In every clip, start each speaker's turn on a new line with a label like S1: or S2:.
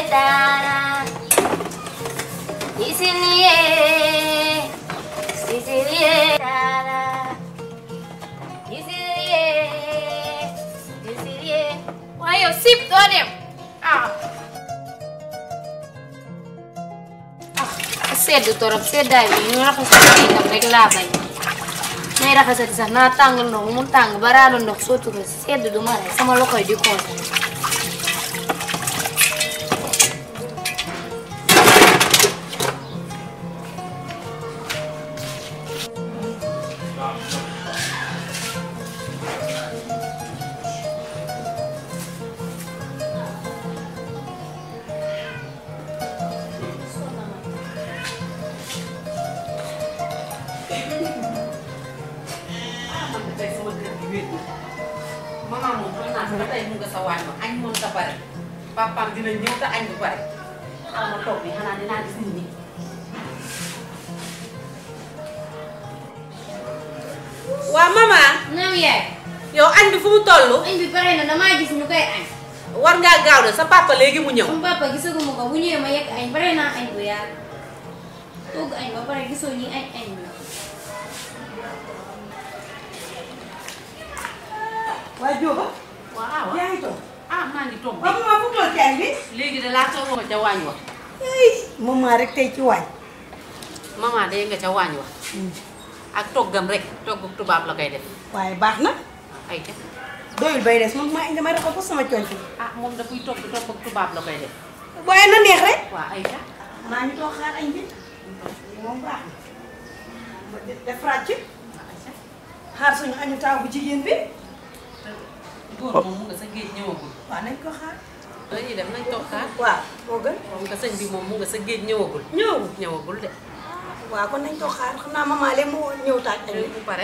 S1: dara Sicilie Sicilie dara Sicilie Sicilie waaye yow sip doo dem ah ah sedd torop seddaay bi ñu raxasati itam rek laa bañ may raxasati sax naa tàng ndox mu tàng ba raadu ndox sotti ko sedd du ma rey sama loxoy di kontaan
S2: man de tey sama kër gi wéet na maman moom xam naa ba tey mu nga sa waañ ma añ moom ta pare papaam dina ñëw te añ bu pare xaw ma toog bi xanaa dinaa gis nit ñi waa maman
S1: naam yaay
S2: yow añ bi fu mu toll
S1: añ bi pare na damaa gis ñu koy añ
S2: war ngaa gaaw de sa papa léegi mu ñëw
S1: sama papa gisaguma ko bu ñëwee ma yekk añ pare naa añ bu yàgg togg añ ba pare gisoo ñi añ añ la
S3: waa Jóoba
S2: waaw
S3: yaa ngi toog
S2: ah maa ngi toog
S3: waaw maman fu toog ci añ bi
S2: léegi de laa toog nga ca waañ wa
S3: ay maman rek tey ci waañ
S2: maman day nga ca waañ wa ak toggam rek togg tubaab la koy def
S3: waaye baax na
S2: ay ca
S3: doyul bay des man maa indi ma rek ko sama conc
S2: ah moom da kuy togg togg tubaab la koy def
S3: waaye na neex rek
S2: waa ay ca
S3: maa ngi toog xaar añ bi moom baax na ma def def ràcc xaar suñu añu taaw bu jigéen bi
S2: góor moom mu nga sa géej ñëwagul
S3: waaw nañ ko xaar
S2: dañuy dem nañ toog xaar
S3: waaw moo gën
S2: moom nga sëñ bi moom mu nga sa géej ñëwagul
S3: ñëw
S2: ñëwagul de
S3: waaw kon nañ toog xaar xam naa maman léegi mu ñëw taaj añ
S2: léegi
S3: bi
S2: bu pare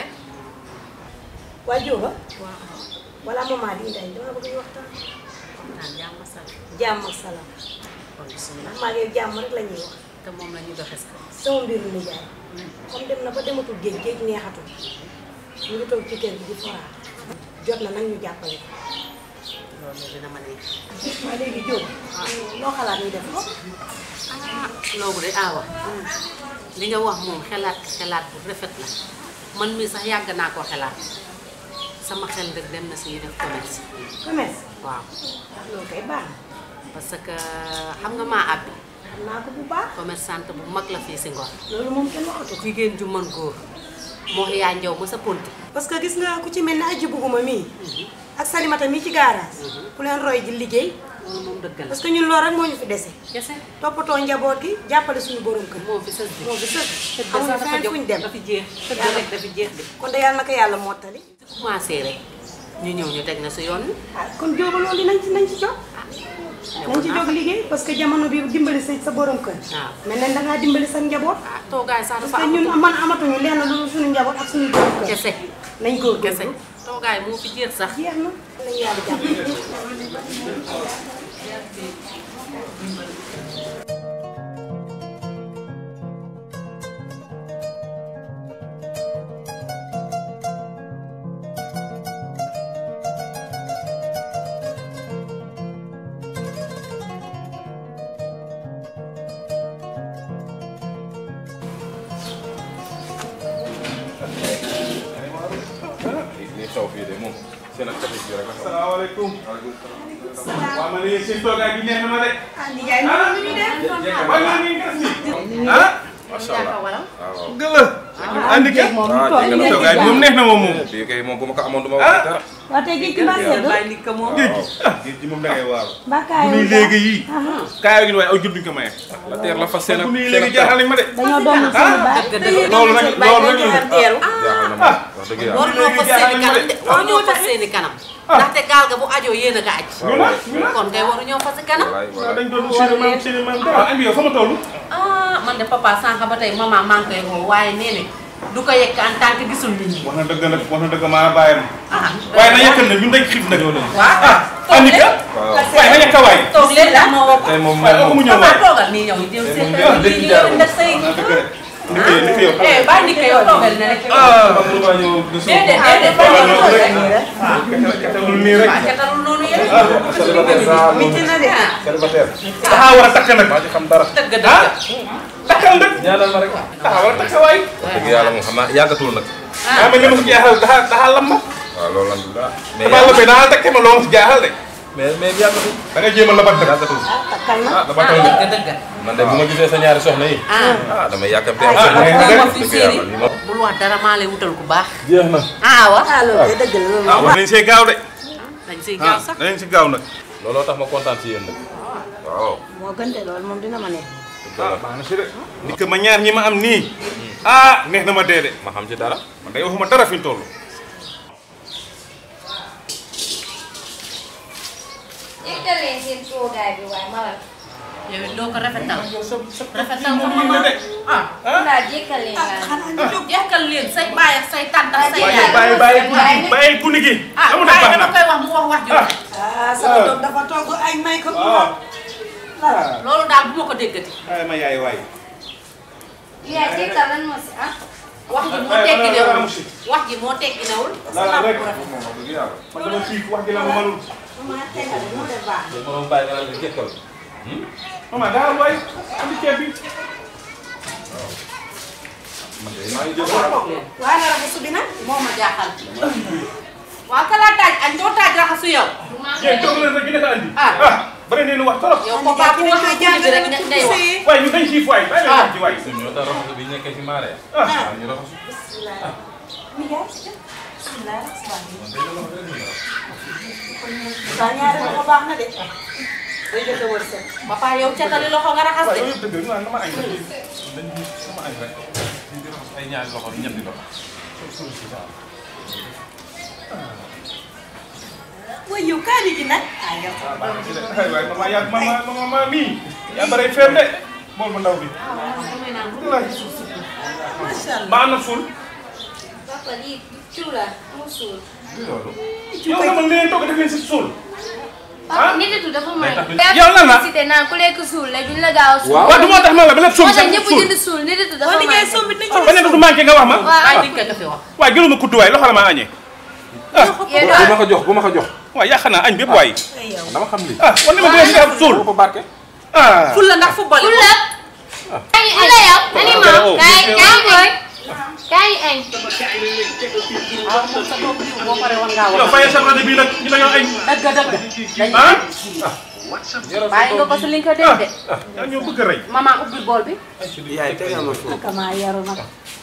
S3: waa Jóoba
S2: waaw
S3: wala maman di indi añ dama bëgg ñu waxtaan
S2: naan jàmm sal
S3: jàmm ak salaam
S2: kon bismillah
S3: maa ngi jàmm rek la ñuy wax
S2: te moom la ñu doxes ko
S3: sama mbiru nijaay comme dem na ba dematul géej géej neexatul ñu ngi toog ci kër gi di foraat jot na nag ñu jàppale ko
S2: loolu dina ma neex
S3: waaye léegi Jóob loo xalaat ñu def ko
S2: ah loolu de awa li nga wax moom xelaat xelaat bu rafet la man mii sax yàgg naa koo xelaat sama xel rek dem na si ñu def commerce
S3: commerce
S2: waaw
S3: loolu kay baax na
S2: parce que xam nga maa àbbi
S3: xam naa ko bu baax
S2: commerçante bu mag la fii si Ngor
S3: loolu moom kenn waxatu ko
S2: jigéen ju mën góor moo yaa njaw ma sa ponti
S3: parce que gis nga ku ci mel ni aji buguma mii ak salimata mii ci garage ku leen roy ji liggéey
S2: loolu moom dëgg la
S3: parce que ñun loolu rek moo ñu fi dese
S2: kese
S3: toppatoo njaboot gi jàppale suñu borom kër
S2: moo fi sës bi
S3: moo fi sës
S2: tëdd
S3: xamuñu
S2: sax dafa
S3: feneen
S2: jóg
S3: fuñ dem
S2: dafi jeex tëdd rek dafi jeex de
S3: kon de yàlla na ko yàlla mottali
S2: su commencé rek ñu ñëw ñu teg na si yoon wi
S3: ah kon jóoba loolu nañ ci nañ ci jóg nañ ci jóg liggéey parce que jamono bi dimbali sa sa borom kër
S2: waaw
S3: mel na dangaa dimbali sa njaboot
S2: ah toogaay sax
S3: parce
S2: dafa
S3: que ñun man amatuñu lenn lu dul suñu njaboot ak suñu borom kër
S2: kese
S3: nañ góor
S2: kese toogaay moo fi jeex sax
S3: jeex na nañ yàlla jàpp
S4: li xew fii de moom seen ak café gi rek la xew.
S5: salaamaaleykum. waaw man de seen toogaay bi neex na ma de.
S3: ah nijaay loolu lu ñu def
S5: waaye man mii ngas nii. ah.
S4: macha allah waaw waaw.
S5: gëla. andi kay.
S3: moom
S4: ah
S3: toog
S4: dégg nga
S5: toogaay bi moom neex na moom moom.
S4: bii kay moom bu ma ko amoon du ma wax dara.
S3: waa tey géej gi mbaa sedd
S2: bàyyi ni ko moom
S4: waaw
S5: géej gi moom da ngay waaw.
S3: mbaa
S5: bu
S3: kaayoo
S5: nuy léegi yii. kaayoo gi waaye aw jur duñ ko maye.
S4: la teer la fas seen ak
S5: bu nuy
S4: seen
S5: léegi
S4: ak
S5: jaaxal nañ ma de.
S3: dañoo doon suñu baay
S2: dëgg dëgg
S5: loolu nag loolu nag la.
S3: teeru
S4: jaaxal na ma wax dëgg yàlla.
S2: war ñoo fas seeni kanam de war ñoo fas seeni kanam ndaxte gaal ga bu ajoo yéen a ka aj
S5: ñu na ñu na.
S2: kon kay waru ñoo fas kanam
S4: walaay
S5: waaw
S4: walaay.
S5: dañ doon seen maam seen maam dara. waaw andi yow fa ma toll.
S2: ah man de papa sànq ba tey maman maa ngi koy woo waaye nee ne du ko yekk en tant que gisul nit ñi
S5: wax na dëgg nag wax na dëgg maa bàyyam.
S2: ah
S5: waaye na yekkal na ñun dañ xiif nag.
S2: waaw
S5: ah andi ka.
S4: waaw
S5: waaye na yekka waay.
S2: toog leen la moo woo ko
S4: tey moom
S5: waaye
S4: moom
S5: mu ñëw
S2: papa
S5: waay.
S2: toogal nii ñëw jëm seen
S4: moom
S2: kër
S4: dëgg
S2: yi
S4: jaar
S2: ñëw def say
S5: wax na dëgg rek.
S4: ni ko ni ko yow
S2: eh bàyyi ni ko yow toogal ne rek.
S4: ah man lu ma ñëw du suuf
S2: déedéet déedéet
S4: waaw
S2: bàyyi
S4: noonu
S2: ko
S4: rek
S2: rek.
S4: ketalul nii rek
S2: waaw ketalul noonu yéen.
S4: ah célibataire daa moom célibataire daxaa war a takk nag maa ci xam dara
S2: dëgg dëgg.
S4: takkal nag ñaanal ma rek daxaa war a takk waay dëgg yàlla moom xam naa yàggatul nag ah mais li ma si jaaxal daxaa daxaa lam ma waaw loolu alhamdulilah mais damaa la bay daxaa takke ma loo ma si jaaxal de mais mais yàggatul da nga jéem a labat nag yàggatul
S3: takkal na
S4: ah labatal nag
S2: dëgg dëgg.
S4: man de bu ma gisee sa ñaari soxna yi
S2: ah.
S4: ah damay yàkkamte am
S2: ah
S4: soxna yi
S2: ah ma
S4: dëgg
S2: fi
S4: dëgg
S2: séeri.
S4: yàlla lii moom
S2: bul wax dara maa lay wutal ku baax.
S4: jeex na
S2: ah wa.
S3: ah loolu de dëgg la loolu
S4: ah war nañ see gaaw de
S2: dañ siy gaaw sax.
S4: danañ si gaaw nag looloo tax ma kontaan si yéen nag waaw
S3: moo gën de loolu moom dina ma neex
S4: ah baax na si de ni que ma ñaar ñi ma am nii ah neex na ma dee de ma xam ci dara man day waxuma dara fi ñu toll
S1: yëkkal leen seen toogaay bi waaye malal
S2: yow it doo ko rafetal. rafetal ko
S4: moom
S2: ma
S4: la de
S2: ah.
S1: daal yëkkal leen laa
S3: xanaa ñu jóg
S2: yekkal leen say baay ak say tànt ak say
S1: Waaye
S2: yaay.
S4: bàyyi bàyyi bàyyi bàyyi guni gi
S2: ah
S4: amu
S2: baay
S4: baax
S2: dama
S4: na
S2: koy wax mu wax wax ju
S3: ah sama doom dafa togg añ may ko
S4: waaw
S2: loolu daal bu ma ko déggati.
S4: ay ma yaay waay
S1: yaa jëkkal lan moo si ah
S2: wax ji moo tekki newul wax ji moo tekki newul.
S4: laa rek moom wax dëgg yàlla man dama xiif wax gi la ma mënul
S3: ma tegal moo def baax
S4: ma doon bàyyi nga la jëkkal maman daal waay andi ceeb bi man de maa ngi jël
S3: waaye na raxasu bi nag
S2: moo ma jaaxal. waaw kala taaj añ doo taaj raxasu yow.
S4: yéen toog leen rek gi nekk andi
S2: Ah.
S4: ah bari nee nu wax trop
S2: yow ko baax bu waxee guddi bi rek ngay wax.
S4: waaye ñu dañ xiif waay bàyyi
S2: Ah.
S4: leen ci waay ñoo tax raxasu bi nekkee ci maare ah ñu raxasu
S3: saa ñaari loxo baax na de day joxe wërsëg
S2: papa yow catali loxo nga raxas
S4: waaye
S2: de.
S4: yooyu yëpp dëgg la dama añ rek dañ dama añ rek di di raxas ay ñaari loxo ñetti loxo
S3: way yow kaani gi nag ah yow
S4: ay waay mama yaa mama mama mii yaa bare feem de moom bu ndaw bi
S3: macha allah
S4: ba am na suul
S1: papa lii ciw la mu suul
S4: yow nga mën leen toog def leen si suul
S1: papa nit yi dafa may
S4: yow lan la
S1: cité naan ku lekk suul la duñ la gaaw a suul
S4: waaw du moo tax ma la ba lépp suul
S1: moo tax
S4: sax
S1: ñëpp
S4: suul
S1: jënd suul nit yi dafa
S3: boo
S1: may
S3: liggéey sombi nañ
S4: ba nekk du manqué nga wax ma
S1: waaw
S2: waaye di nga ko fi wax.
S4: waaye jëluma kuddu waay loxo la ma añee ah
S1: yéen
S6: bu ma ko jox bu ma ko jox.
S4: waaw yàq naa añ bépp waay
S3: ay yow
S6: dama xam lii.
S4: ah wan na ma bu leen si def suul
S6: ko barke.
S4: ah
S2: ful la ndax football yi.
S1: Fula. kaay ñu la yow. ani ma kaay kaay boy. kaay ñu añ.
S2: ah moom sa doom bi boo paree woon ngaa
S4: yow
S2: wax.
S4: fayal sa rajo bii nag ñu dañoo añ
S2: dëgg dëgg. dañuy
S4: ah
S2: bàyyi nga ko si li nga ko dégg de.
S4: ah yaa ñoo bëgg a rey
S2: maman ubbil bool bi.
S6: yaay tegal ma foofu.
S3: naka maa yaru nag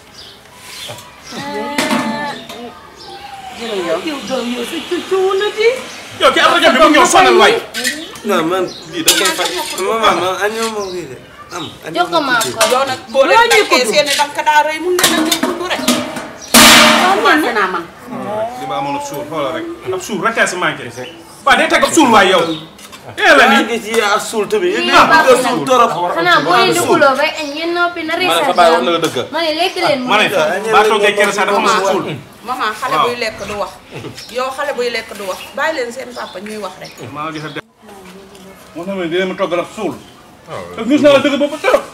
S2: jërëjëf.
S3: yow doom yow sa cuccu wu na di
S4: yow ki am rajo bi mu ñëw sonal waay
S6: non man lii da koy faj. maman man añoo ma lii de. am añoo
S1: jox ko ma ko.
S3: yow nag boo leen takkee seen i dank daa rëy mun leen a ñëw dund rek
S2: commencé naa man.
S4: li ma amoon ab suul xoolal rek ab suul rek a si manqué waaw day teg ab suul waay yow eh la
S6: maa
S4: nii
S6: ngi ci yaa suul tamit. yéen
S1: Ah.
S6: a bëgg a suul torop.
S1: xanaa boo leen duguloo bay añ ngeen noppi na
S6: ma ne
S1: reesal
S6: sa baay wax na la dëgg.
S1: ma ne lekk leen mu
S4: ma ne baa toogee kere sax dafa ma si suul
S3: maman xale
S4: Waaw.
S3: buy lekk du wax yow xale buy lekk du wax bàyyi leen seen papa ñuy wax rek
S4: maa ngi def moo tax ma dina ma toggal ab suul te gis naa la dëgg boobu trop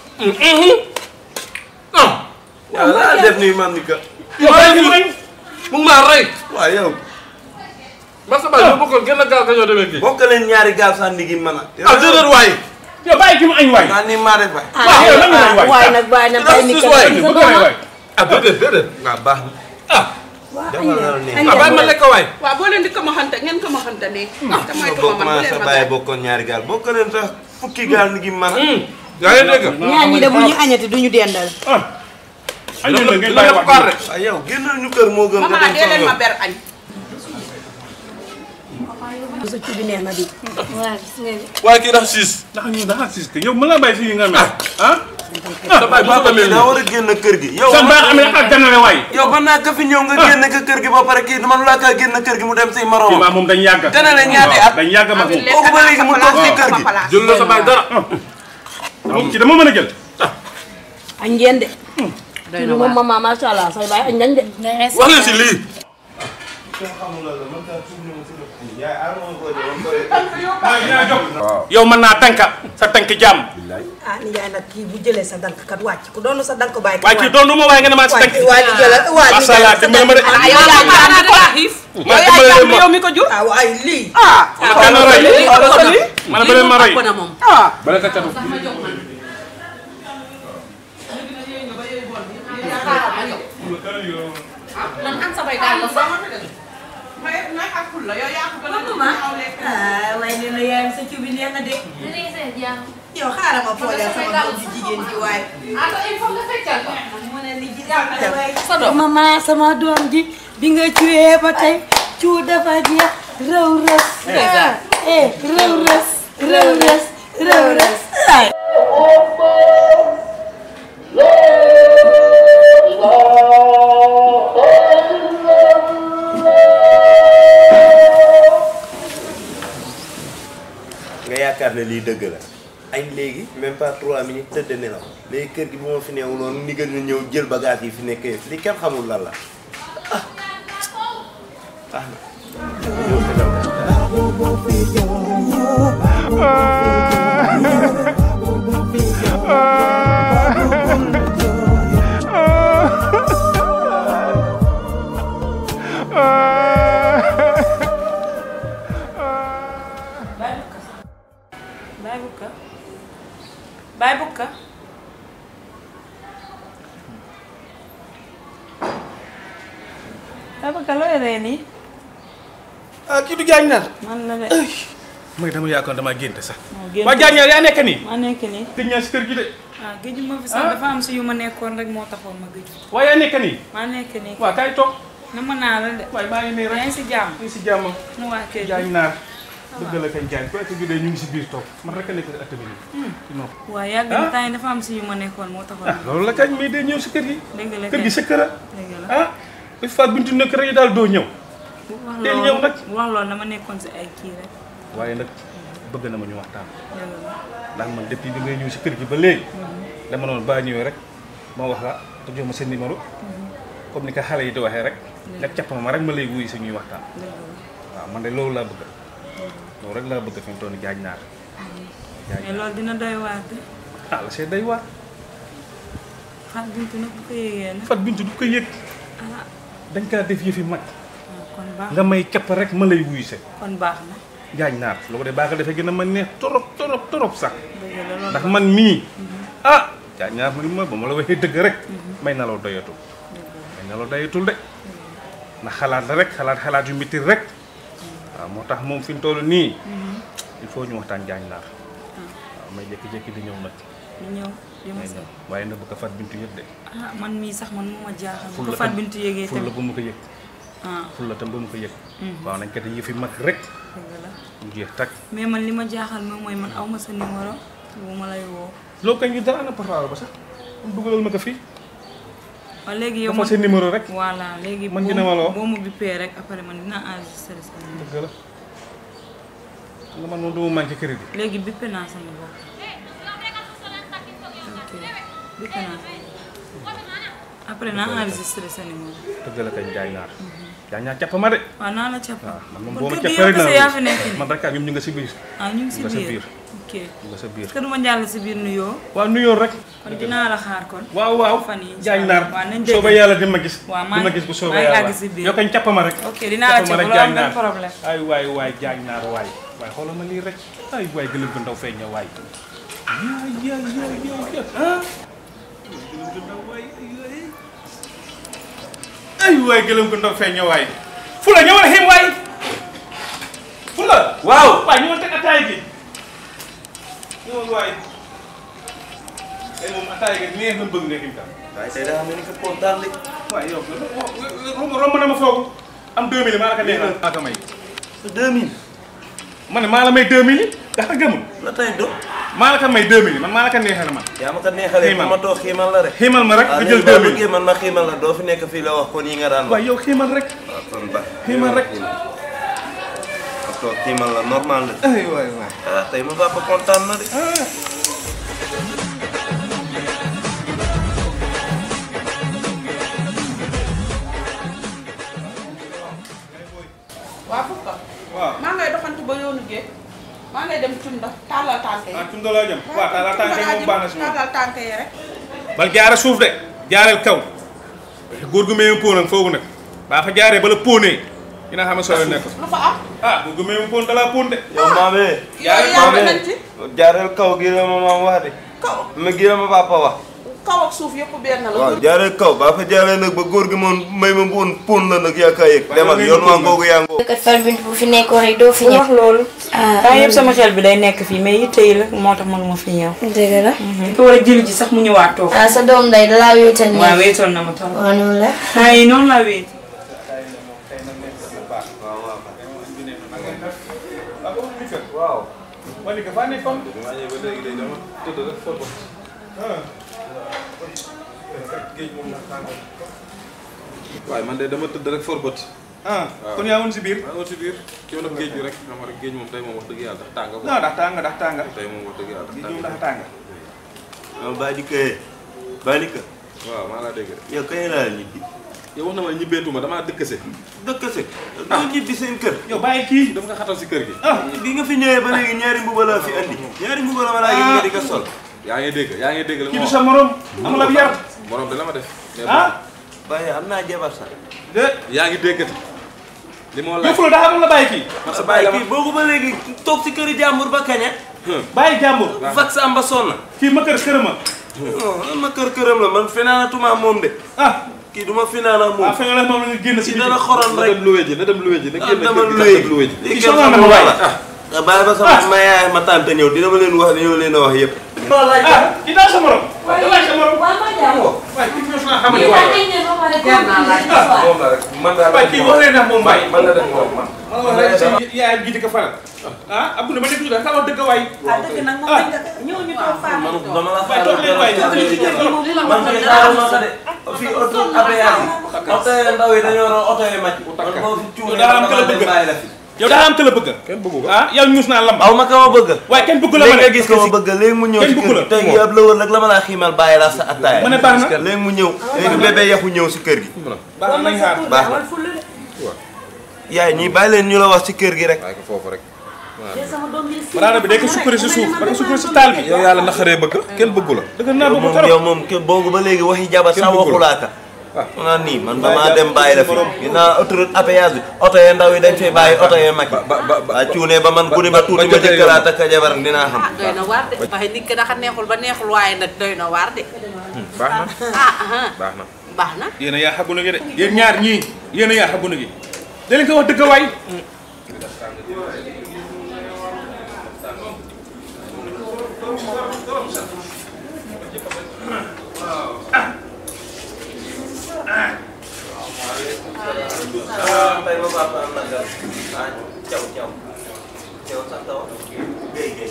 S6: waaw laa def nii man ni que.
S4: yow bàyyi ñu añ
S6: mu ngi maa rey. waaw yow. ba sa baay boo bokkoon gën a gaaw ka ñoo demee kii. bokk leen ñaari gaal sànni gi mën a. ah déedéet waay.
S4: yow bàyyi ki mu añ waay
S6: naa ni maa def waay.
S4: waaw yow lan nga añ waay
S3: waaye nag bàyyi na bàyyi ni
S6: Sus waay.
S4: bëgg na waay
S6: ah déedéet déedéet. waaw baax na. ah. defal na la nii.
S3: añ
S6: ah bàyyi ma lekk waay.
S3: waaw boo leen di ko ma xante ngeen ko ma xante nii te mooy
S6: nga
S3: ko
S6: bokk
S3: ma man bu
S6: maa
S3: leen
S6: sa
S3: ma
S6: baay
S3: gaañ
S6: bokkoon ñaari gaal bokk leen sax fukki gaal ni gi mën a. yaa ngi dégg.
S3: ñaar ñi de bu ñu añati duñu dendal
S4: ah añ leen la ngeen bàyyi wax
S6: waaw yow génnal ñu kër moo gën. nga
S3: maman
S6: dem
S3: dee leen
S6: sama
S3: ma
S6: yoon.
S3: ber añ sa ci bi neex na di
S1: waaw gis nga ni.
S6: waaye kii dafa siis.
S4: ndax ñu dafa sis que yow mën naa bàyyi si yi nga mel ah
S6: sa baay bu ko daa war a génn kër gi. yow
S4: sa baax amee ak ganale waay
S6: yow mën naa ka fi ñëw nga génn ka kër gi ba pare kii man laa kaa génn kër gi mu dem say
S4: kii
S6: moroom.
S4: maa moom dañ yàgg
S6: Gën a la ñaati at.
S4: dañ yàgg mag moom
S6: kooku ba léegi mu toog ci kër gi.
S4: jël la sa baay dara moom ci dama mën a jël
S3: añ ngeen de
S2: doy na
S3: moom
S2: waar.
S3: maman macha allah say baay añ nañ de
S6: wax leen si lii.
S5: yow mën naa tànka sa tànk jàmm
S3: ah nijaay nag kii bu jëlee sa dank kat wàcc ku doonu sa dank bàyyi
S5: waaye kii doonu ma waaye nga ne maa si tànk
S3: waa ji jëlal waa
S5: macha allah dimbali ma de
S2: ah yow yaa yaa ko xiif.
S5: ma
S2: yow yaa
S5: dimbali
S2: jàpp
S5: ma
S2: yow mi ko jur.
S3: ah waaye lii
S2: ah.
S5: kan la rey
S2: lii ëpp na
S5: man ba leen ma rey
S2: ëpp na moom.
S5: bala ka catu
S2: man am samay daal la sax.
S3: ah waaye nee na yaayam sa ciw bi neex na de yow xaaral ma fooleel sama doom ji jigéen ji waaye mu ne li ji waaye
S7: mama sama doom ji bi nga cuwee ba tey cu dafa jeex rëw rës eh rëw rës rëw rës rëw rës ay
S6: nga yaakaar ne lii dëgg la añ léegi même pas trois minutes tëdd nelaw léegi kër gi bu ma fi neewul noonu ni gën ñu ñëw jël bagage yi fi nekk yëpp li kenn xamul lan la ah ah na
S7: Baay Bukka Baay Bukka Baay Bukka looy ree nii
S5: ah kii du jaañ naar
S7: man la de
S5: mooy dama yaakaar damaa génte sax
S7: moo génn
S5: waa jaañ naar yaa nekk nii
S7: ma nekk nii
S5: tëj naa si kër gi de
S7: ah géej ma fi sax dafa am si yu ma nekkoon rek moo taxoon ma géej
S5: waa yaa nekk nii
S7: ma nekk nii
S5: waa kaay toog
S7: na ma naa la de
S5: waaye maa ngi nii
S7: yaa
S5: rek
S7: ngi si jàmm
S5: ñu ngi si jàmm
S7: nu waa kër gi
S5: jaañ naar dëgg la kañ jaañ ko gi de ñu ngi si biir toog man rek a nekk si at bi nii non
S7: waa yàgg na temps yi dafa am si yu ma nekkoon moo taxoon
S5: ah loolu la kañ mais day ñëw si kër gi
S7: dëgg la
S5: kër gi sa kër a
S7: dëgg la
S5: ah bi faat bintu nekk rek daal doo ñëw
S7: wax
S5: teel
S7: loolu
S5: ñëw nag.
S7: wax loolu dama nekkoon si ay kii rek
S5: waaye nag bëgg na ma ñu waxtaan
S7: dëgg la
S5: ndax man depuis bi ngay ñëw si kër gi ba léegi dama noonu baa ñëwee rek ma wax la te jox ma seen numéro comme ni ko xale yi di waxee rek nga capp ma rek ma lay wuyu si ñuy waxtaan
S7: dëgg la
S5: waaw man de loolu laa bëgg loolu rek laa bëgg fi mu toll nii jaaj naar jaaj
S7: mais loolu dina doy waar de
S5: ah la see day waar
S7: xar bintu nag bu ko yëgee nag
S5: fat bintu du ko yëg
S7: ah
S5: dañ kaa def yëfi mag
S7: ah, kon baax
S5: nga may capp rek ma lay wuyu se
S7: kon baax na
S5: jaaj naar lu ko dee baa ko defee gën a ma neex torop torop torop sax
S7: dëgg la loolu
S5: ndax man mii ah jaaj naar ma ma ba ma la waxee dëgg rek may nalaw doyatul may nalaw doyatul de ndax xalaat la rek xalaat xalaat yu métti rek waaw moo tax moom fi mu toll nii il faut ñu waxtaan jaaj naar waaw may jékki-jékki di ñëw nag
S7: ñu ñëw di ma
S5: may
S7: seet
S5: ñëw waaye nag bu ko fat bintu yëg de
S7: ah man mii sax man mu ma jaaxal bu
S5: Ful
S7: ko
S5: la
S7: fat
S5: tam-
S7: bintu yëgee
S5: ful la
S7: tamit
S5: bu mu ko yëg
S7: ah
S5: ful la tam bu mu ko yëg waaw nañ ko te yëfi mag rek
S7: dëgg la
S5: mu jeex tag
S7: mais man li ma jaaxal moom mooy man aw ma sa numéro bu ma lay woo
S5: loolu kañ ñu dara ana portable ba sax mu dugalal ma ko fii
S7: waaw léegi yow
S5: dafa seen numéro rek
S7: voilà léegi
S5: Man
S7: boo
S5: dina ma la woo.
S7: boo ma bippee rek après man dinaa enregistré sa numéro
S5: dëgg la xam nga man moom du ma manqué crédit
S7: léegi bippe naa sama bopp ok bippe naa sama bopp après naa enregistré sa numéro
S5: dëgg la kañ jaay naar jaay naar capp ma de
S7: waaw naa la capp
S5: waaw man moom
S7: kon
S5: boo ma
S7: kër gi
S5: cappee
S7: yow
S5: rek
S7: kese
S5: naa
S7: yaa fi nekk nii
S5: man rek ak ñoom ñu nga si biir
S7: ah ñu ngi si
S5: nga sa
S7: biir
S5: biir.
S7: ok
S5: ñu nga sa biir
S7: est-ce que du ma jàll si biir nuyoo
S5: waaw nuyoo rek
S7: kon dinaa la xaar kon
S5: waaw waaw
S7: fan yi
S5: jaay naar
S7: waaw nañ
S5: sooba
S7: dégg
S5: yàlla di ma gis
S7: waaw
S5: di
S7: maa
S5: ma
S7: ngi-
S5: gis bu
S7: maa
S5: sooba
S7: ngi
S5: yàlla
S7: àgg si biir.
S5: yow kañ capp ma rek
S7: ok dinaa la
S5: capp ma
S7: capp
S5: rek
S7: loolu
S5: jaay
S7: am benn
S5: naar
S7: problème
S5: ay waay waay jaay naar waay waay xoolal ma lii rek ay waay gëlëm bu ndaw feeñ na waay yaay yaay yaay yaay yaay ah gëlëm bu ndaw waay ay waay ay waay gëlëm bu ndaw feeñ na waay fula ñëwal xim waay fula
S6: waaw
S5: waay ñëwal teg ataay gi ñëwal waay ay moom ataay gi neex na bëgg nga xim tam
S6: waaye tey daa mel ni que kontaan de
S5: waaw yow romb romb na ma foogu am 2000 maa la ko neexal maa ko may
S6: sa 2000
S5: ma ne maa la may 2000 ndax gëmul
S6: la tey do
S5: maa la ko may 2000 man maa la ko neexal man
S6: yaa ma ko neexalee
S5: Xiimal.
S6: ma toog xiimal la rek
S5: xiimal ma rek
S6: waaw
S5: nga jël
S6: léegi boo
S5: 2000
S6: bëggee man ma xiimal la doo fi nekk fii la wax kon yi nga daan wax
S5: waaw yow xiimal rek
S6: waaw kon ba
S5: xiimal rek
S6: ma toog xiimal la normal la
S5: ay waay waay
S6: ah tey ma papa kontaan na de
S2: waa Fouka.
S5: waaw
S2: maa
S3: ngay dem tunda tàllal tànk yi
S5: ah tunda laa jëm waaw tàllal tànk yi moom baax na si moom
S3: tàllal tànk yi rek
S5: bal jaare suuf de jaareel kaw góor gu meewu póon ak foofu nag baa fa jaaree bala póonee dina xam ne soo nekk
S3: lu fa am
S5: ah góor gu meewu póon dalaa póon de
S6: yow maame
S3: yow yaa ngi nañ ci
S6: jaareel kaw gi la ma maam wax de
S3: kaw
S6: ma gi la ma papa wax
S3: kaw ak suuf yëpp benn la
S6: waaw jaareel kaw baa fa jaaree nag ba góor gi moom may ma poon poon la nag yaa kaa yëg demal yoon waa ngoogu yaa ngoogu
S1: kat far bint bu fi nekkoon rek doo fi
S7: bu
S1: ñëw.
S7: wax loolu
S1: ah
S7: temps yëpp sama xel bi day nekk fii mais yitte yi la moo tax mënuma fi ñëw
S1: dëgg la.
S7: ko war a jëli ji sax mu ñëwaat toog
S1: ah sa doom day dalaa wéetal
S7: waaw
S1: nii.
S7: wéetoon na ma trop
S1: waaw noonu la.
S7: temps yi noonu laa wéet
S6: waaw
S5: wali ka faa nekkoon
S4: maa ñëw ba léegi de dama tëdd rek for bët géej moom nag tàng waaye man de dama tëdd rek for bët
S5: ah kon yaa woon si biir
S4: maa ngi si biir coono nag géej bi rek xam nga rek géej moom tey moom wax dëgg yàlla dafa tàng ko
S5: non ndax tàng ndax tàng
S4: tey moom wax dëgg yàlla
S5: di
S4: dafa
S5: ñëw
S4: tàng
S5: ndax tàng
S6: yow Badika Badika
S4: waaw maa laa dégg de
S6: yow kañ laa ñibbi
S4: yow wax na ma ñibbeetuma damaa dëkkase
S6: dëkk se doo ñibbi seen kër
S5: yow bàyyi kii
S4: dama nga xatal si kër gi
S6: ah bi nga fi ñëwee ba léegi ñaari mbuba laa fi andi ñaari mbuba la ma laa gis nga di ko sol
S4: yaa ngi dégg yaa ngi dégg li
S5: kii
S4: ma
S5: du
S4: wax
S5: sa morom amul ab yar
S4: morom de la ma def mais
S5: ah
S6: waaye am naa jabar sax
S5: de
S4: yaa ngi déggati li ma laaj
S5: yëfu la daa amul la bàyyi kii
S4: man sa bàyyi la ma
S6: kii boobu ba léegi toog si këri jàmbur ba kaña
S5: bàyyi jàmbur
S6: vax am ba sonn
S5: kii ma kër kërama
S6: non ma kër këram la man finaanatuma moom de
S5: ah
S6: kii du ma finaana
S5: ah
S6: moom
S5: feneen la moom la ñu génn si
S6: kii
S5: biti
S6: dana xoron
S4: na
S6: rek
S4: dem luwe ji na dem luwe ji na
S6: ah
S4: génn
S6: dama
S4: kër gi
S6: luwe
S4: dem luwe ji
S6: lii
S5: Kii
S6: kenn
S5: sonal na
S6: xamul
S5: ma
S6: la
S5: waay.
S6: ah bàyyi ba sama ma yaay ma tante ñëw dina ma leen wax ne yow leen a wax yëpp
S5: ah kii daal sa morom daal sa morom waaye kii ñoo naa xamante waaye
S4: moom la rek man daal
S5: waaye kii wax leen ndax moom bàyyi
S4: man la def moom man
S5: man wax rek si yaayam jiite ko faral ah Abdou dama nekk ci daal xamal dëgg waay
S3: ah dëgg nag moom lañ dëkk ñëw ñu toog faa
S6: man dama la
S5: waaye toog leen waay
S6: man fii xaaral ma ko de fii oto APR yi oto yi ndaw yi dañoo doon oto yi màcc man moo fi cuune
S5: daa am këla bëgg.
S6: bàyyi la fi
S5: yow daa am te la bëgg
S4: kenn bëggu ko
S5: ah yow ñuus naa lamb
S6: aw ma ka ma bëgg
S5: waaye kenn bëgg la ma
S6: léegi
S5: ne
S6: nga gis ko ma bëgg léegi mu ñëw
S5: kenn
S6: si
S5: bëggu la.
S6: kër gi tey gi ab lëwër rek la ma laa xiimal bàyyi la sa attaaya
S5: ma ne baax na
S6: léegi mu ñëw léegi bébé yaxu ñëw si kër gi
S5: baax na nañ xaar
S6: baax na yaay ñii bàyyi leen ñu la wax si kër gi rek
S4: waaye ko foofu rek
S5: baraana bi day ko sukkari si suuf ba ko sukkari si taal bi
S4: yow yàlla naxaree bëgg kenn bëggu la
S5: dëgg naa bëgg
S6: moom
S5: trop
S6: yow moom ke boobu ba léegi waxi jabar
S4: Kenn
S6: sax
S4: bëggul.
S6: waxulaaka
S4: Ah.
S6: mu naan nii man damaa dem bàyyi la fi ginnaaw autoroute à péage bi oto yee ndaw yi dañ fay bàyyi oto yee mag
S4: ba ba ba
S6: waa cuune ba man gune ba tuuti
S4: ba
S6: ma jëkkëraat ak jabar dinaa xam
S2: ah doy na waar de waaye nit ki dafa neexul ba neexul waaye nag doy na waar de
S4: baax na
S2: ah ah
S4: baax na
S2: baax na
S5: yéen a yaa xaguna gi de yéen ñaar ñii yéen a yaa xaguna gi da leen ko wax dëgg waay
S6: tey ma papa am na gan ah caw caw caw sax taw géy géy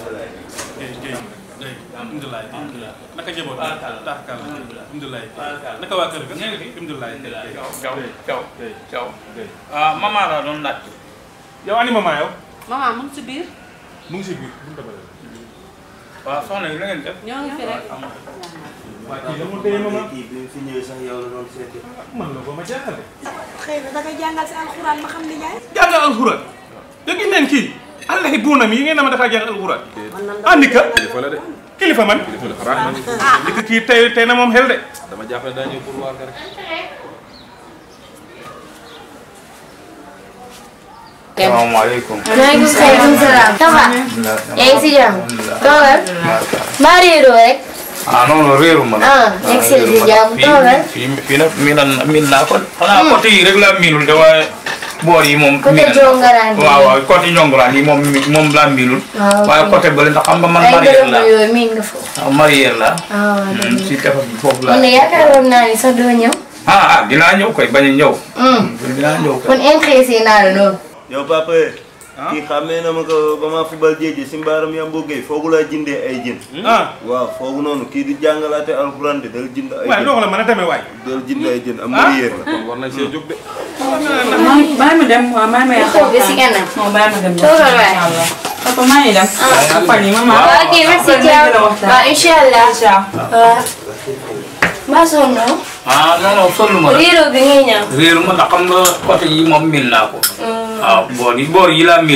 S5: alhamdulilah alhamdulilah naka njaboot taxkal alhamdulilah naka waa kër ga alhamdulilah
S8: caw caw caw ah maman la doon laaj
S5: yow ani mama yow
S2: maman mu ngi si biir
S5: mu ngi si biir bu mu demee
S8: waaw soxna yi la ngeen def
S2: ñoo ngi fi rek
S5: waa kii dama téye mama
S6: kii bi mu fi ñëwee sax yow la doon seeti
S5: man la ba ma jaaxal de
S3: xëy na dangay jàngal si alxuraan ma xam ni yaay
S5: jàngal alxuraan dégg ngeen kii allahi buunam yi ngeen na ma dafa jàng alxuraan andi ka
S4: kilifa la de
S5: kilifa man
S4: kilifa la baax na
S5: li ko kii tey tey na moom xel de
S4: dama jàpp ne daa ñëw pour waar ka rek
S8: salaamaaleykum
S1: maaleykum salaam. ça va. yaa ngi si jàmm. toogal. maa réeroo rek.
S8: ah non non réeru ma la
S1: ah yaa ngi si jàmm toogal.
S8: fii fii nag miinan miin naa ko xanaa côté yi rek laa miinul de waaye boor yi moom
S1: côté
S8: miinan
S1: Jongaraan bi.
S8: waaw waaw côté Njonguraan yi moom mi- moom laa miinul
S1: waaw ok.
S8: waaye côté bële ndax xam nga man
S1: ay
S8: marière
S1: dërëm
S8: laa
S1: yooyu miin nga foofu.
S8: waaw marière laa
S1: ah waaw dëgg la.
S8: si tefas bi foofu
S1: man de
S8: laa
S1: yaakaaroon naa ni sax doo ñëw.
S8: ah ah dinaa ñëw koy bañ a ñëw
S1: Hmm.
S8: dinaa ñëw koy
S1: kon intéressé naa la loolu.
S6: yow papa kii xamee na ma ko ba ma fubal jéeji si mbaaram yambo géey foogu laa jëndee ay jën
S5: ah
S6: waaw foogu noonu kii di jàngalaate alxuraan de dal jënd ay
S5: waaye
S6: jën
S5: noo ko la mën a demee waay.
S6: dal jënd ay jën am mariér la
S4: kon war nañ see jóg de
S7: maa bàyyi ma dem waaw maa ma
S1: Xaw bi si kanam.
S7: non bàyyi ma dem
S1: Toogal waay.
S7: incha allah papa maa ngi dem fan yi maman
S1: waaw ok merci Thiam. waaw incha allah. waaw. mbaa sonn noo.
S8: ah non non sonn ma la
S1: réeroo bi ngay ñëw.
S8: réeru ma ndax xam nga côté yi moom miin naa ko waaw boor yi boor yi laa miinul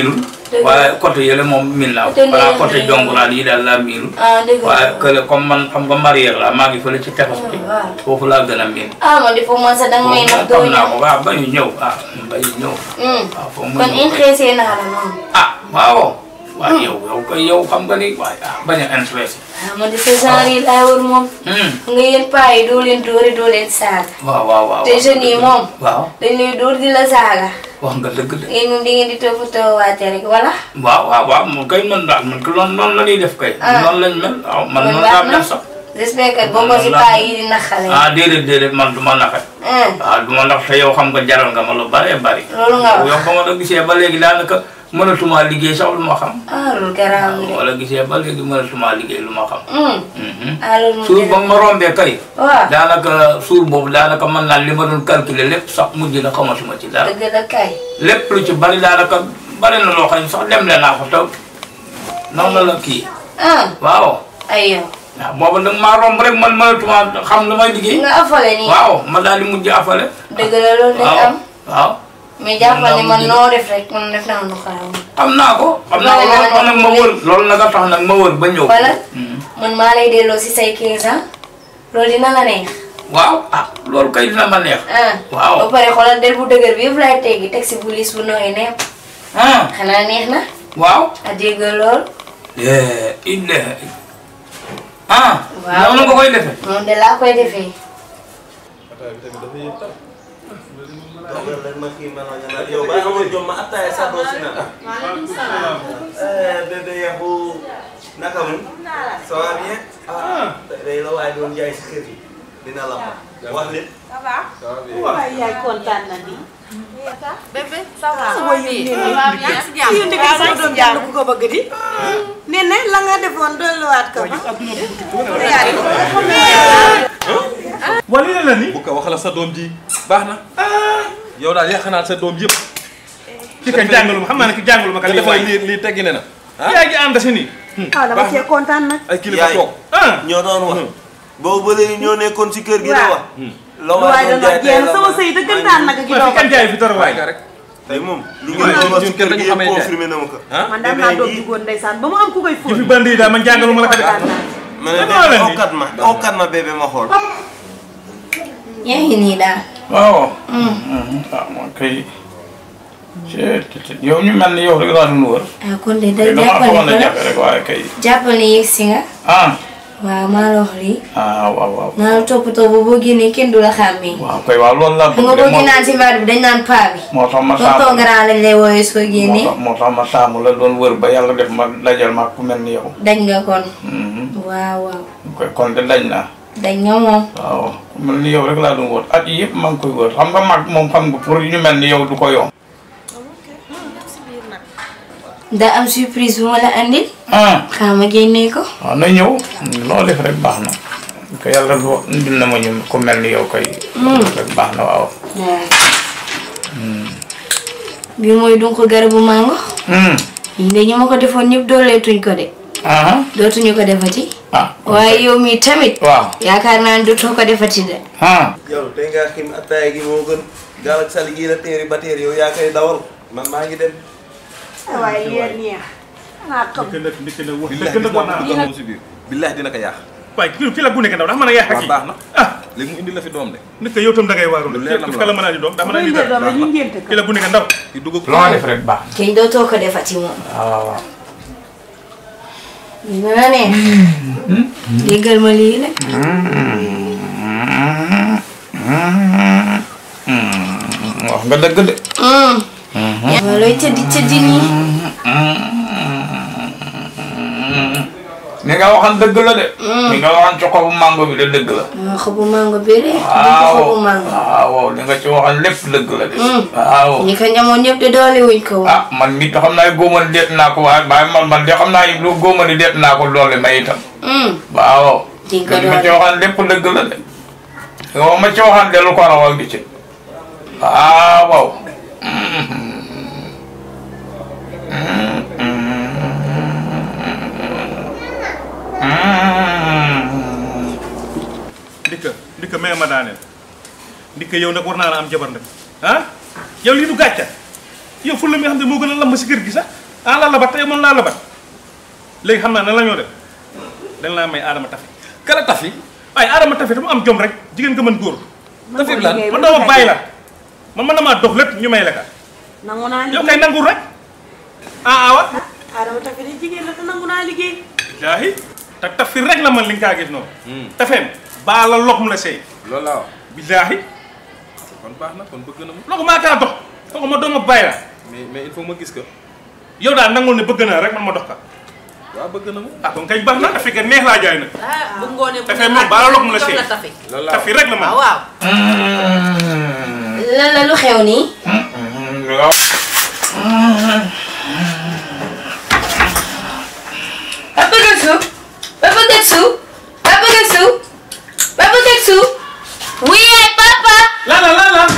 S7: Dëgg la.
S8: waaye côté yële moom miin naa ko
S7: Côté
S8: voilà
S7: neex
S8: côté
S7: na.
S8: jonguraan yi daal laa miinul
S7: ah dëgg la.
S8: waaye kële comme man xam nga marière la maa ngi fële ci tefes bi
S7: waaw.
S8: foofu laa gën a miin
S7: ah man de foofu man sax danga may nax doo
S8: xam naa
S7: ñëw.
S8: ko waaw bañu ñëw ah bañu ñëw
S7: Hmm.
S8: waaw foofu mu
S7: kon
S8: ñëw
S7: in xeesee naa la noonu.
S8: ah waaw waaw yow yow kay yow xam nga ni waaye ah bañ a intéressé
S7: ah man de sa genre yi laay wër moom.
S8: Hmm.
S7: nga yéen paa yi doo leen dóore doo leen saaga.
S8: waaw waaw waaw
S7: te jeunes yi moom.
S8: waaw
S7: dañ lay dóor di la saaga.
S8: wax nga dëgg de
S7: yéen moom di ngeen di toppatoo waate rek wala.
S8: waaw waaw waaw moom kay man daal man ko noonu noonu la ñuy def kay
S7: Ah.
S8: noonu lañ mel waaw man
S7: kon
S8: noonu
S7: baax
S8: laa
S7: na.
S8: mel sax
S7: j'espère que boo ko si paa yi di naxale.
S8: ah déedéet déedéet man du ma naxe
S7: ah
S8: waaw du ma nax te yow xam nga jaral nga ma lu bare bari
S7: loolu nga wax.
S8: yow ba ma la gisee ba léegi daanaka mënatuma liggéey sax lu ma xam
S7: ah loolu garaaw
S8: waaw
S7: nga de.
S8: wala gisee ba léegi mënatuma liggéey lu ma xam
S7: Hmm.
S8: Mhm.
S7: ah loolu moom
S8: suur ba
S7: dëgg
S8: ma rombee kay
S7: waaw
S8: daanaka suur boobu daanaka mën naa li ma doon calculer lépp sax mujj na xamatuma ci dara
S7: dëgg la kay.
S8: lépp lu ci bari daanaka bari na loo xam ne sax dem le naa ko taw noonu la kii
S7: ah
S8: waaw
S7: ay yow.
S8: waaw boobu nag maa romb rek man mënatuma xam lu may liggéey
S7: nga afale nii.
S8: waaw ma daal di mujj afale
S7: dëgg la loolu dañ
S8: waaw
S7: am.
S8: waaw
S7: mais jàppal ni man
S8: mujj.
S7: noo def rek man def naa lu xaraam.
S8: xam naa ko xam naa ko loolu tax nag ma wër loolu nag a tax nag ma wër ba ñëw
S7: wala
S8: Mhm.
S7: man maa lay delloo si say 15 ans loolu dina la neex.
S8: waaw ah loolu kay dina ma neex
S7: ah
S8: Waaw.
S7: ba pare xoolal del bu dëgër bi yëpp lay teggi teg si bu liis bu nooy nepp
S8: ah
S7: xanaa neex na
S8: waaw
S7: a dégg lool
S8: eh ille ah
S7: Waaw.
S8: noonu nga koy defee
S7: moom de laa koy defee
S6: dogal rek ma kii ma nga naan yow ba amoon jom ma attaaya sax doo si naan. eh bébé yaxu naka mu. ça va bien. ah day la waaye doon jaay si kër gi dina la ma wax leen.
S3: waaye yaay kontaan na di.
S2: bébé ça va
S3: sama yéen
S2: ça va bien si jàmm
S3: yéen dëgg sa doom jàll ku ko bëgg di. nee na la nga defoon dolliwaat ko ba.
S5: wala lii la ni
S4: bu ko wax la sa doom ji baax na yow daal yàq naa sa doom yëpp
S5: ki ka jàngalu ma xam naa ne ki jàngalu ma ka
S4: te
S5: lii
S4: defal
S5: waay
S4: lii lii teggi ne na ah
S5: yaa ngi ànd si nii
S3: ah dama cee kontaan nag.
S4: ay kilifa
S6: Yaay.
S4: toog
S5: ah
S6: ñoo doon wax. boobu ba léegi ñoo nekkoon si kër gi la
S3: Waaw.
S6: wax. la
S3: waaye
S6: waaye doon
S3: dana
S6: jaay tey
S3: jeex
S6: la
S3: sama
S6: ma-
S3: sëy dëggantaan nag gi
S5: waa
S3: doo
S5: fi
S3: ko.
S5: kan jaay fi dara waay
S4: waaye rek
S6: tey moom lu
S4: Ñun
S6: ngeen doon wax
S4: ñun
S6: si
S4: kenn
S6: kër
S4: dañu
S6: gi
S4: xamee
S6: yëpp
S4: jaay.
S6: confirmé na ma ko.
S4: ah
S3: man daan naa doom jigóon ndeysaan ba mu am ku koy
S5: ci
S3: fóon.
S5: fi bandi yi daal man jàngalu ma la ka de
S3: kontaan naa.
S6: ma ne
S5: Lan moo
S6: bébé
S5: leen di?
S6: okkat ma okkat ma bébé ma xool.
S7: yaa ngi nii daal
S8: waaw ah man kay c'est yow ñu mel ni yow rek laa doon wër
S7: ah kon de
S8: kay
S7: day
S8: dama
S7: jàppal
S8: xamoon
S7: ni
S8: na
S7: ko
S8: jafe rek waaye kay
S7: jàppal ni yegg si nga
S8: ah
S7: waaw maa la wax lii
S8: ah waaw waaw
S7: naa la toppatoo ba boo génnee kenn du la xàmmee
S8: waaw kay waaw loolu laa
S7: xam nga
S8: bëgg
S7: boo
S8: de moo
S7: génnaan si mbaar bi dañ naan paa bi
S8: moo tax ma
S7: tonton
S8: saamu
S7: grand lañ lay woowee soo
S8: moo
S7: génnee
S8: tax moo tax ma saamu la doon wër ba yàlla def ma dajal ma ku mel ni yow
S7: dañ nga kon
S8: Mhm.
S7: waaw waaw
S8: koy kon de dañ naa
S7: dañ nga moom
S8: waaw ku mel ni yow rek laa doon wër at yi yëpp maa ngi koy wër xam nga mag moom xam nga pour ñu mel ni yow du ko yomb
S7: daa am surprise bu ma la andil
S8: ah
S7: xaaral ma génnee ko
S8: waaw na ñëw loo def rek baax na ko yàlla do indil na ma ñu ku mel ni yow koy rek baax na waaw
S7: waaw bi mooy dunq garabu mango
S8: Hmm.
S7: yi de ñu ma ko defoon ñëpp dooleetuñ ko de
S8: ah
S7: dootuñu ko defati
S8: ah
S7: waaye yow mii tamit
S8: waaw
S7: yaakaar naa ne dootoo ko defati de
S8: ah
S6: yow tey ngaa xim attaaya gi moo gën gaal ak sali gii la teeri ba teeri yow yaa koy dawal man maa ngi dem.
S3: waaye yéen neex. xanaa xam.
S5: ndikk nag ndikk nag wax
S4: billahi
S5: dëgg nag war naa
S4: dina ko si biir billahi dina ko yaax
S5: waaye ki ki la bu nekk ndaw ndax mën a yàq
S4: waaw
S5: kii
S4: baax na
S5: ah
S4: léegi mu indi la fi doom de
S5: nit ko yow tam da ngay waaru
S4: Lu
S5: de
S4: leer la
S5: ki
S4: mu
S5: ka la
S4: wax.
S5: mën a di doom daa mën a
S3: bu
S5: di
S3: ñu
S5: dara
S3: doom dañuy ngénte ko.
S5: ki la bu nekk ndaw
S4: ki dugg
S8: loo def rek baax
S7: kenn dootoo ko defati moom
S8: na waaw waaw
S7: dina la neex déggal ma lii la
S8: wax nga dëgg de
S7: yaa looy tëddi tëddi nii
S8: ni nga waxan dëgg la de ni nga waxan ci xobu mango bi de dëgg la
S7: ah xobu mango bi de du ko
S8: waaw
S7: xobu mango
S8: waaw li nga ci waxan lépp dëgg la de waaw
S7: ñi ko ñamoon ñëpp de doole wuñ ko woon
S8: ah man mi xam naa góomani deet naa ko waaye waaye man man de xam naa lu góomani deet naa ko doole may itam waaw
S7: di nga
S8: li ma ci
S7: doole
S8: waxan lépp dëgg la de yow ma ci waxan de lu ko raw ak di ci waaw waaw
S5: ndikka ndikka may ma daaneel ndikka yow nag war naa la am jabar nag ah yow lii du gàcca yow fu la mi xam ne moo gën a lamb si kër gi sax ah laa labat tey moom laa labat léegi xam naa nan la ñoo def dañ laa may aadama tafi
S4: kala tafi
S5: waaye aadama tafi dafa am jom rek jigéen nga mën góor
S4: tafi lan
S5: man dama bàyyi la man mën na maa dox lépp ñu may la ka
S7: nangu naa
S5: yow
S7: liggéey
S5: kay nangul rek ah awa
S7: Adama tafi de jigéen la te nangu naa liggéey
S5: jaahi te tafi rek la man li nga kaa gis noonu tafeem baa la lok mu la sey
S4: loolu laa wax
S5: billaahi
S4: kon baax na kon bëgg na ma
S5: loolu maa kaa dox kooku ma doon ma bàyyi la
S4: mais mais il faut ma gis ko
S5: yow daal nangul ne bëgg naa rek man ma dox ka
S4: waaw bëgg na ma
S5: ah kon kay baax na tafi ka neex laa jaay nag
S2: ah bu ngoonee bu
S5: Dafay moom baala lok mu la
S2: jox
S5: sey.
S2: la tafi.
S4: loolu laa
S5: tafi rek la man
S2: waaw waaw.
S1: lan la lu xew nii Papa Getsu Papa Getsu Papa Getsu Papa Getsu oui papa
S5: la la la la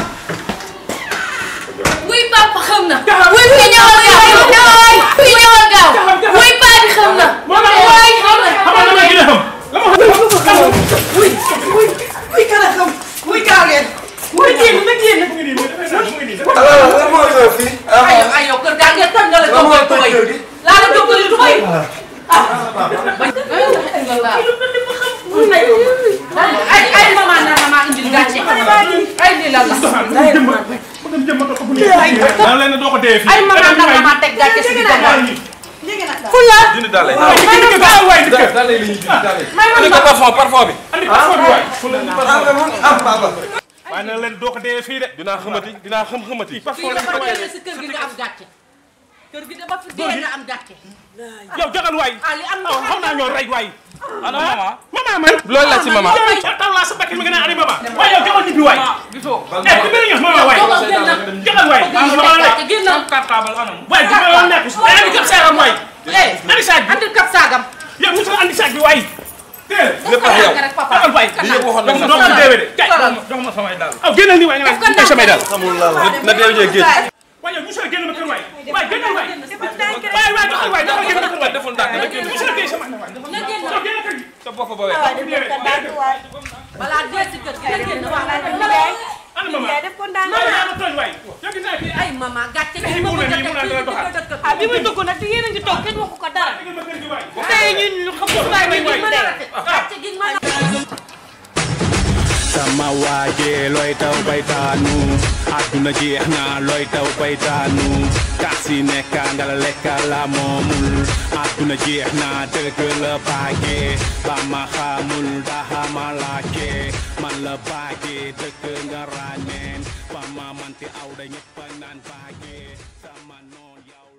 S1: oui papa xam na oui fi ñëwal gaaw ñëwal fi ñëwal gaaw oui paa bi xam na waay xam na
S5: xam nga dama gën a xam la ma xam
S3: wuy wuy wuy kala xam wuy gaaw leen wuy génn na génn
S6: alors lan moo ñëw fii.
S2: ay yow ay yow kër gaa ngeen toj nga la
S6: lan moo
S2: jox
S6: toj
S2: tubay.
S6: kër gi.
S2: laa la jox tubay. ay ay maman na maman indil gàcce. ay lii la la.
S5: daa leen ne doo ko dee fii
S2: ay maman na maman teg gàcce si biir
S4: dindi daal lay
S5: waay dikk
S4: daal lay la ñuy dindi daal lay
S2: may ma
S4: andi ko parfum parfum bi
S5: andi passeport bi waay
S6: ah papa.
S5: waaye na leen doo ko dee fii de
S4: dinaa xamati dinaa xam xamati
S2: fii
S5: passeport
S2: dafa
S5: bi
S2: génne si kër gi nga am gàcce. kër gi dafa fi dee nga am gàcce.
S5: yow jagal waay
S2: ah li am na
S5: aw xaw naa ñoo rey waay
S4: ana mama
S5: mama man
S4: loolu la ci mama
S5: taw laa sa bakki mi nga naan ani mama waaye yow jagal ñibbi waay eh ku bëri ñax mama waay
S2: Jogal génn na.
S5: jagal waay ah mama la
S2: gàcce génn na.
S5: waay ku bëri nekk si ay andi kap saagam waay
S2: eh
S5: andi saag bi
S2: andil kap saagam.
S5: yow musul andi saag bi waay teel
S4: lépp ak yow
S2: rek papa.
S5: jagal waay
S4: li yëpp waxoon nañ
S5: doo
S4: la
S5: ko deewee de kay
S2: Solal.
S5: jox ma samay daal aw génnal ni waay nga
S2: Def ko
S5: naan
S2: ndànk
S5: samay daal
S6: xamul lan la.
S4: na deew jee géej
S5: waaye yow musul génn ma kër waay waay génnal waay waay waay doxal waay doxal génn kër waay
S4: deful ndànk rek
S5: musul génn sama waay
S2: na génn
S5: doxal génn kër gi
S4: sa bopp ba wee
S2: balaa dee si kër gi na génn wax.
S5: ana mama
S7: def ko ndànk
S5: waay yaa ma tooñ waay yow gis naa fii
S2: ay maman gàcce gi
S5: Ay,
S2: ma
S5: mu
S2: ko
S5: ne nii, mu naan dana
S2: jëkkër
S5: doxal.
S7: ah bi muy dugg nag te yéen a ngi toog kenn waxu ko dara
S5: génn ma kër gi waay
S7: tey ñun xam nga
S2: waaye
S7: waay
S2: gi mën a rate gàcce gi mën a
S9: sama waaje looy taw bay taanu àdduna jeex na looy taw bay taanu kaasi nekka nga la lekka la moomul àdduna jeex na dëgg la baage ba ma xamul daha ma laake man la baage dëgg nga ràññeen ba ma manti aw da ñëpp naan baage sama noon yow